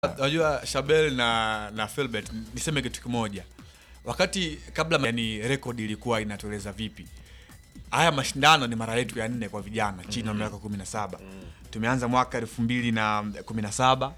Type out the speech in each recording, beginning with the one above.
Unajua Shabel na na Philbert, niseme kitu kimoja. Wakati kabla, yani rekodi ilikuwa inatueleza vipi? Haya mashindano ni mara yetu ya nne kwa vijana chini ya miaka 17. Tumeanza mwaka 2017,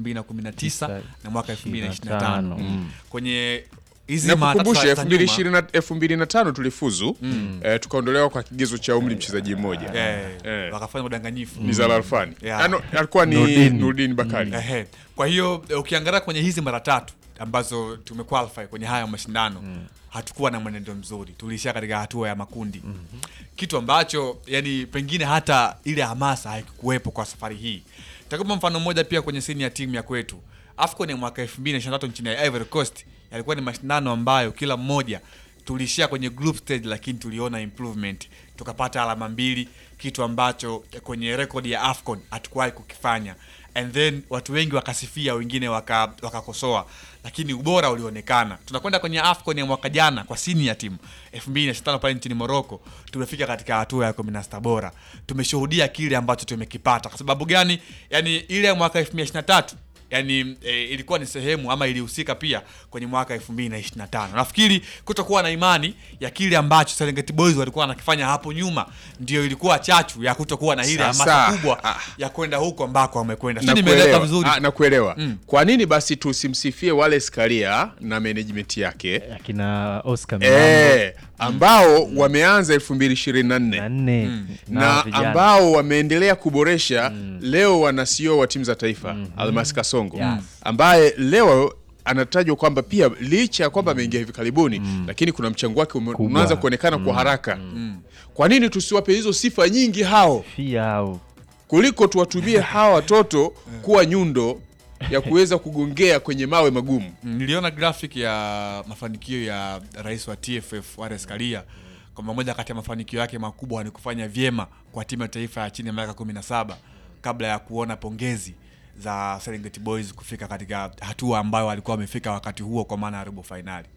2019 na mwaka 2025. Mm. Kwenye hizi mara Nakukumbusha tatu za nyuma, 2025 tulifuzu eh, tukaondolewa kwa kigezo cha umri mchezaji mmoja eh, Eh. wakafanya udanganyifu. Nizar Alfani Yeah. Ano, alikuwa ni Nurdin. Nurdin Bakari Ehe. Kwa hiyo eh, ukiangalia kwenye hizi mara tatu ambazo tumequalify kwenye haya mashindano hatukuwa na mwenendo mzuri, tuliishia katika hatua ya makundi kitu ambacho yani pengine hata ile hamasa haikuwepo kwa safari hii. Takupa mfano mmoja pia kwenye sini ya timu ya kwetu AFCON ya mwaka 2023 nchini ya Ivory Coast yalikuwa ni mashindano ambayo kila mmoja tuliishia kwenye group stage, lakini tuliona improvement, tukapata alama mbili, kitu ambacho kwenye rekodi ya AFCON hatukuwahi kukifanya and then watu wengi wakasifia, wengine waka- wakakosoa, lakini ubora ulionekana. Tunakwenda kwenye AFCON ya mwaka jana kwa senior team 2025 pale nchini Morocco, tumefika katika hatua ya 16 bora. Tumeshuhudia kile ambacho tumekipata. Kwa sababu gani? Yani ile ya mwaka 2023 yani e, ilikuwa ni sehemu ama ilihusika pia kwenye mwaka 2025. Nafikiri kutokuwa na imani ya kile ambacho Serengeti Boys walikuwa wanakifanya hapo nyuma ndio ilikuwa chachu ya kutokuwa na ile Sasa, hamasa kubwa ah. ya kwenda huko ambako wamekwenda. Sio na nimeeleka kuelewa, vizuri. ah, na kuelewa. Kwa nini basi tusimsifie Wallace Karia na management yake akina Oscar Milambo eh, ambao wameanza 2024 na nne na vijana. ambao wameendelea kuboresha leo wana CEO wa timu za taifa Almas Kasongo Yes. ambaye leo anatajwa kwamba pia licha ya kwamba ameingia hivi karibuni lakini kuna mchango wake ume- Kubwa. unaanza kuonekana kwa haraka kwa nini tusiwape hizo sifa nyingi hao Fia hao kuliko tuwatumie hawa watoto kuwa nyundo ya kuweza kugongea kwenye mawe magumu Niliona graphic ya mafanikio ya rais wa TFF Wallace Karia kwamba moja kati ya mafanikio yake makubwa ni kufanya vyema kwa timu ya taifa ya chini ya miaka 17 kabla ya kuona pongezi za Serengeti Boys kufika katika hatua ambayo walikuwa wamefika wakati huo, kwa maana ya robo fainali.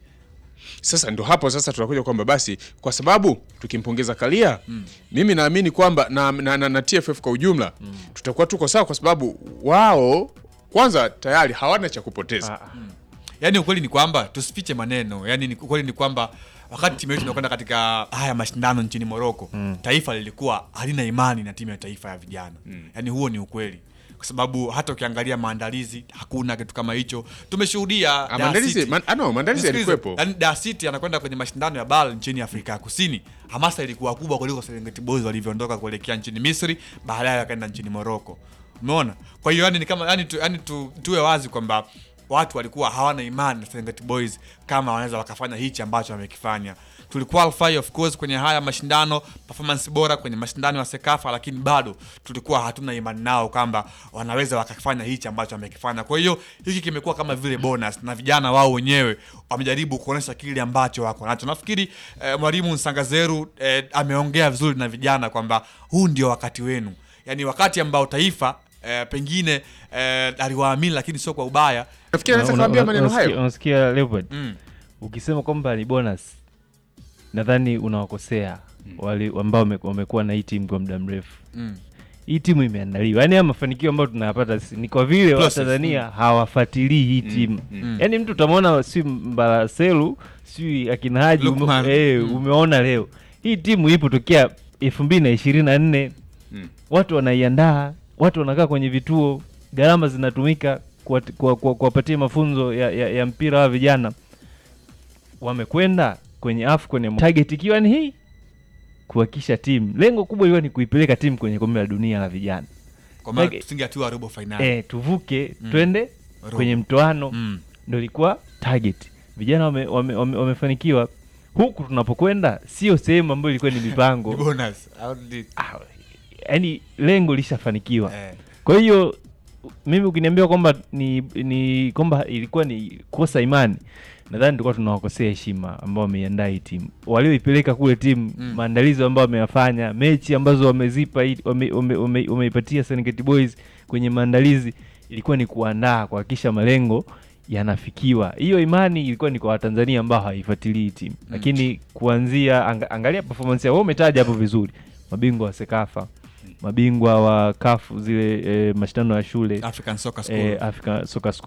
Sasa ndo hapo sasa tunakuja kwamba basi kwa sababu tukimpongeza Kalia mimi naamini kwamba na, na, na, na TFF kwa ujumla tutakuwa tuko sawa, kwa sababu wao kwanza tayari hawana cha kupoteza. Yaani ukweli ni kwamba tusifiche maneno, yaani ni ukweli ni kwamba wakati timu yetu inakwenda katika haya mashindano nchini Morocco, taifa lilikuwa halina imani na timu ya taifa ya vijana. Yaani huo ni ukweli. Kwa sababu hata ukiangalia maandalizi hakuna kitu kama hicho. Tumeshuhudia Ah, Dar maandalizi City- man, ah, no, maandalizi Nisikilize, yalikuwepo. yaani Dar City anakwenda kwenye mashindano ya BAL nchini Afrika ya Kusini. Hamasa ilikuwa kubwa kuliko Serengeti Boys walivyoondoka kuelekea nchini Misri, baadaye wakaenda nchini Morocco. Umeona? Kwa hiyo yani ni kama yani tu, yani tu, tuwe wazi kwamba watu walikuwa hawana imani na Serengeti Boys kama wanaweza wakafanya hichi ambacho wamekifanya. Tuliqualify of course kwenye haya mashindano, performance bora kwenye mashindano ya Sekafa, lakini bado tulikuwa hatuna imani nao kwamba wanaweza wakafanya hichi ambacho wamekifanya. Kwa hiyo hiki kimekuwa kama vile bonus, na vijana wao wenyewe wamejaribu kuonyesha kile ambacho wako nacho. Nafikiri eh, mwalimu Nsangazeru eh, ameongea vizuri na vijana kwamba huu ndio wakati wenu, yaani wakati ambao taifa eh, pengine eh, aliwaamini, lakini sio kwa ubaya. Nafikiri anaweza Una- kuambia una- maneno unasikia- hayo. unasikia Leopard Mm. ukisema kwamba ni bonus nadhani unawakosea wale ambao wame- wamekuwa na hii timu kwa muda mrefu Mm. hii timu imeandaliwa yaani haya mafanikio ambayo tunayapata si- ni kwa vile Process, watanzania hawafuatilii hii timu mm. yaani mtu utamwona si mbalaselu si akina haji ume, Lukman. eh, Mm. umeona leo hii timu ipo tokea elfu mbili na ishirini na nne Mm. watu wanaiandaa watu wanakaa kwenye vituo gharama zinatumika kuwat- kuwa- kuwa- kuwapatia mafunzo ya, ya, ya mpira wa vijana wamekwenda kwenye AFCON ya target ikiwa ni hii kuhakikisha timu lengo kubwa ilikuwa ni kuipeleka timu kwenye kombe la dunia la vijana Kwa maana Like- tusingeatua robo finali. eh, tuvuke Mm. twende Robo. kwenye mtoano Mm. ndo ilikuwa target vijana wame, wame, wame, wamefanikiwa huku tunapokwenda sio sehemu ambayo ilikuwa ni Ni mipango bonus. How did it- Ah, yaani lengo lishafanikiwa eh. kwa hiyo mimi ukiniambia kwamba ni, ni kwamba ilikuwa ni kosa imani nadhani tulikuwa tunawakosea heshima ambao wameiandaa hii timu walioipeleka kule timu Mm. maandalizi ambayo wameyafanya mechi ambazo wamezipa hii- wame- wame- wame- wameipatia Serengeti Boys kwenye maandalizi ilikuwa ni kuandaa kuhakikisha malengo yanafikiwa hiyo imani ilikuwa ni kwa watanzania ambao hawaifuatilii hii timu lakini kuanzia anga, angalia performance yao wewe umetaja hapo vizuri mabingwa wa sekafa mabingwa wa kafu zile e, mashindano ya shule African Soccer School. e, Africa Soccer School